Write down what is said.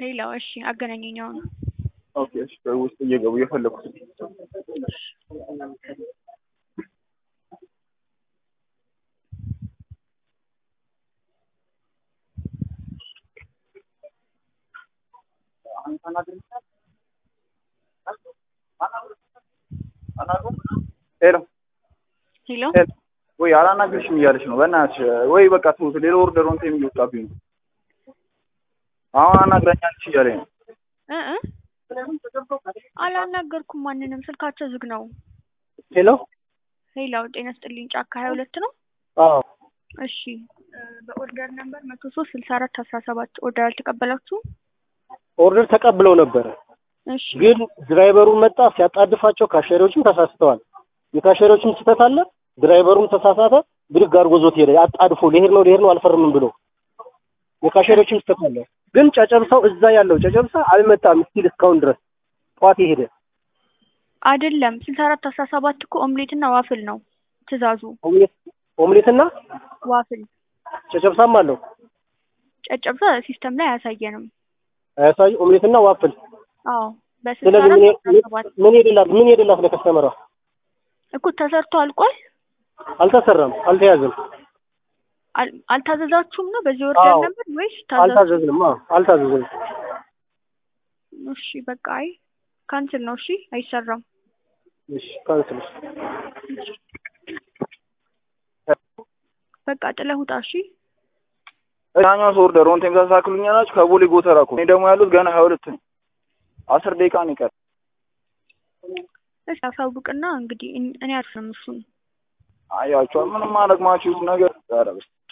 ሌላው እሺ አገናኘኝ አሁን ኦኬ እሺ ውስጥ እየገቡ እየፈለኩት ሄሎ ሄሎ ወይ አላናግርሽም እያለች ነው። በእናትሽ ወይ በቃ ተውት። ሌላ ኦርደር ወንተ የሚወጣብኝ ነው። አሁን አናግራኛለች እያለኝ ነው። እ እ አላናገርኩም ማንንም፣ ስልካቸው ዝግ ነው። ሄሎ ሄሎ ጤና ስጥልኝ ጫካ ሀያ ሁለት ነው። አዎ እሺ እ በኦርደር ነምበር መቶ ሶስት ስልሳ አራት አስራ ሰባት ኦርደር አልተቀበላችሁም? ኦርደር ተቀብለው ነበረ፣ እሺ ግን ድራይቨሩ መጣ ሲያጣድፋቸው ካሸሪዎችም ተሳስተዋል። የካሸሪዎችም ስህተት አለ፣ ድራይቨሩም ተሳሳተ። ብድግ አድርጎ ዞት ሄደ። አጣድፎ ልሄድ ነው ልሄድ ነው አልፈርምም ብሎ የካሸሪዎችም ስህተት አለ። ግን ጨጨብሳው እዛ ያለው ጨጨብሳ አልመጣም ስቲል እስካሁን ድረስ ጠዋት የሄደ አይደለም ስልሳ አራት አስራ ሰባት እኮ ኦምሌት እና ዋፍል ነው ትእዛዙ። ኦምሌት ኦምሌትና ዋፍል ጨጨብሳም አለው ጨጨብሳ ሲስተም ላይ አያሳየንም። አያሳይ ኦምሌትና ዋፍል። አዎ በስልሳ ስለዚህ አራት ምን አስራ ሰባት ምን ሄደላት ምን ሄደላት ለከስተመሯ እኮ ተሰርቶ አልቋል። አልተሰራም፣ አልተያዘም፣ አል- አልታዘዛችሁም ነው በዚህ ኦርደር አዎ። ነበር ወይስ ታዘዙ? አልታዘዝንም። አዎ አልታዘዝንም። እሺ በቃ አይ ካንስል ነው። እሺ አይሰራም። እሺ ካንስል በቃ ጥለህ ውጣ። እሺ ያኛው ሰው ኦርደር ወንተ ታሳክሉኛላችሁ ከቦሌ ጎተራ እኮ እኔ ደግሞ ያሉት ገና ሀያ ሁለት ነው። አስር ደቂቃ ነው ይቀር እሺ አሳውቅና እንግዲህ እን- እኔ አልፍም እሱን አያችኋል። ምንም ማድረግ ማችሁት ነገር ኧረ በስመ